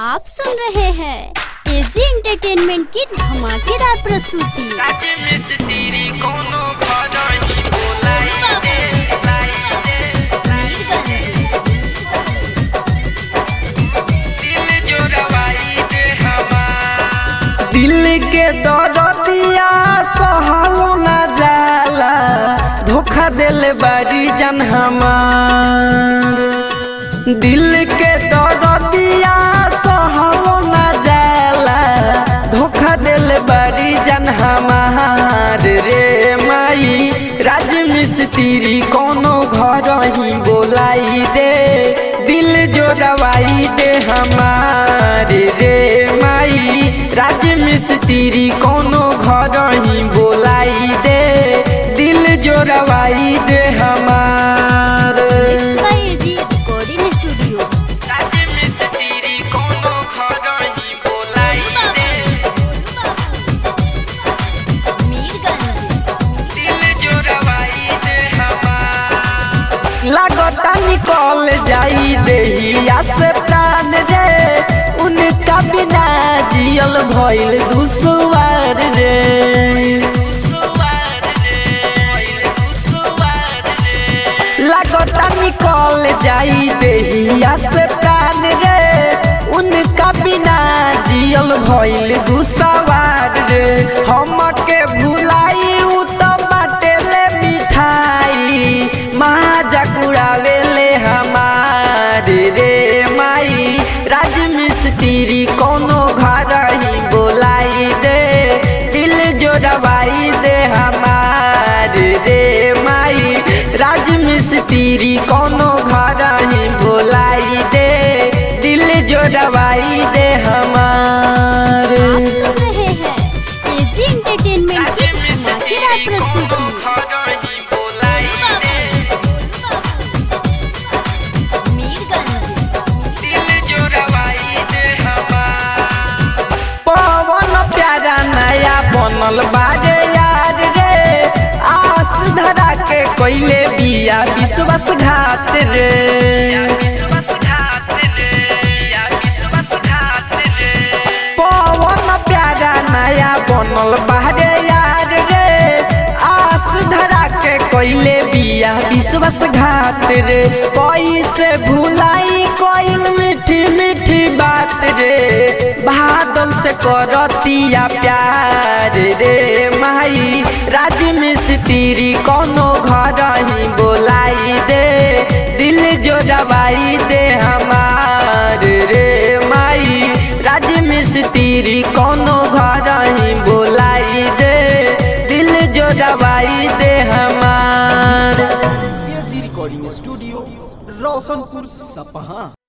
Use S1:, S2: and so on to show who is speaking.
S1: आप सुन रहे हैं एजी एंटरटेनमेंट की धमाकेदार प्रस्तुति
S2: काटे मिस्त्री कोनो खरही बोलाई दे लाई दे दिल जोरवाई दे हमार दिल के दरदिया सहलो ना जाला धोखा दिल बारी जन हमार दिल के दरदिया सहलो ना जाला धोखा दिल बारी जन हमार रे माई राज मिस्त्री कोनो घर ही बोलाई दे दिल जोड़वाई दे हमार रे माई राज मिस्त्री कोनो घर ही बोलाई दे दिल जोड़वाई दे हमार
S1: mix by AG recording studio
S2: राज मिस्त्री कोनो घर ही बोलाई दे दिल जोड़वाई दे हमार लागता निकल जाई देहिया से प्राण रे उनका बिना जियल भइल दुसवार रे लागता निकल जाई देहिया से प्राण रे उनका बिना जियल भइल दुसवार रे हमके भुलाई उ त बाटेले मिठाई माजा कुड़ावेले हमार रे माई राज मिस्त्री कोनो घर ही बोलाई दे दिल जोड़वाई दे हमार रे माई राज मिस्त्री कोनो घर ही बोलाई दे दिल जोड़वाई दे हमार
S1: आप सुन रहे हैं एजी एंटरटेनमेंट की धमाकेदार प्रस्तुति
S2: पवन प्यारा नया बनल बारे यार रे आस धरा के कोइले बिया विश्वास घात रे पवन प्यारा नया बनल बारे यार रे आस धरा के कोइले बिया विश्वास घात रे कैसे भुलाई कोइल मीठी मीठी बात रे बादल से करतिया प्यार रे माई राज मिस्त्री कोनो घर ही बोलाई दे दिल जोड़वाई दे हमार रे माई राज मिस्त्री कोनो घर ही बोलाई दे दिल जोड़वाई दे हमार
S3: एजी रिकॉर्डिंग स्टूडियो रोशनपुर सपहा